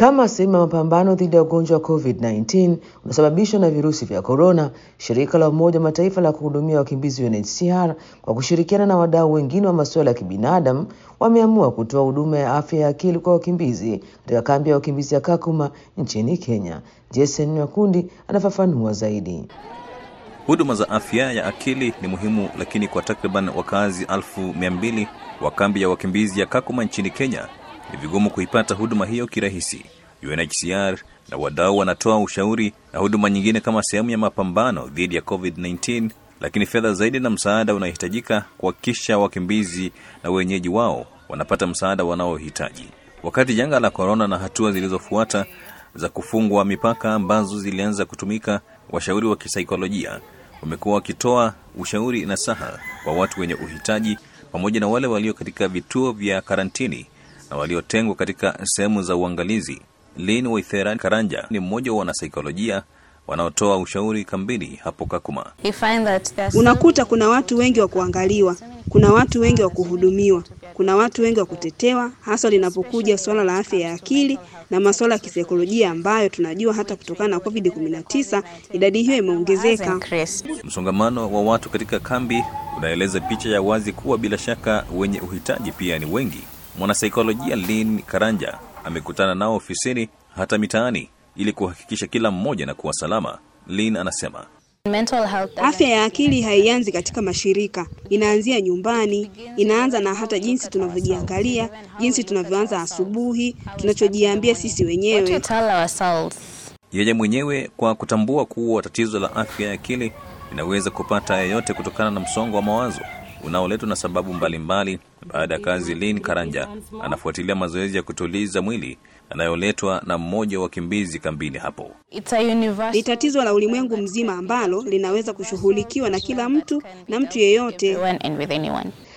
Kama sehemu ya mapambano dhidi ya ugonjwa wa COVID-19 unaosababishwa na virusi vya korona, shirika la Umoja wa Mataifa la kuhudumia wakimbizi UNHCR kwa kushirikiana na wadau wengine wa masuala ya kibinadamu wameamua kutoa huduma ya afya ya akili kwa wakimbizi katika kambi ya wakimbizi ya Kakuma nchini Kenya. Jason Nyakundi anafafanua zaidi. Huduma za afya ya akili ni muhimu, lakini kwa takriban wakazi elfu mia mbili wa kambi ya wakimbizi ya Kakuma nchini Kenya ni vigumu kuipata huduma hiyo kirahisi. UNHCR na wadau wanatoa ushauri na huduma nyingine kama sehemu ya mapambano dhidi ya COVID-19, lakini fedha zaidi na msaada unahitajika kuhakikisha wakimbizi na wenyeji wao wanapata msaada wanaohitaji. Wakati janga la korona na hatua zilizofuata za kufungwa mipaka ambazo zilianza kutumika, washauri wa kisaikolojia wamekuwa wakitoa ushauri na saha kwa watu wenye uhitaji pamoja na wale walio katika vituo vya karantini na waliotengwa katika sehemu za uangalizi. Lin Waithera Karanja ni mmoja wa wanasaikolojia wanaotoa ushauri kambini hapo Kakuma. Unakuta kuna watu wengi wa kuangaliwa, kuna watu wengi wa kuhudumiwa, kuna watu wengi wa kutetewa, hasa linapokuja suala la afya ya akili na masuala ya kisaikolojia ambayo tunajua hata kutokana na COVID-19 idadi hiyo imeongezeka. Msongamano wa watu katika kambi unaeleza picha ya wazi kuwa bila shaka wenye uhitaji pia ni wengi. Mwanasaikolojia Lin Karanja amekutana nao ofisini hata mitaani ili kuhakikisha kila mmoja na kuwa salama. Lin anasema Afya ya akili haianzi katika mashirika, inaanzia nyumbani. Inaanza na hata jinsi tunavyojiangalia, jinsi tunavyoanza asubuhi, tunachojiambia sisi wenyewe. yeye mwenyewe kwa kutambua kuwa tatizo la afya ya akili linaweza kupata yeyote kutokana na msongo wa mawazo unaoletwa na sababu mbalimbali. Baada ya kazi, Lin Karanja anafuatilia mazoezi ya kutuliza mwili yanayoletwa na mmoja wa wakimbizi kambini hapo. Ni tatizo la ulimwengu mzima ambalo linaweza kushughulikiwa na kila mtu na mtu yeyote.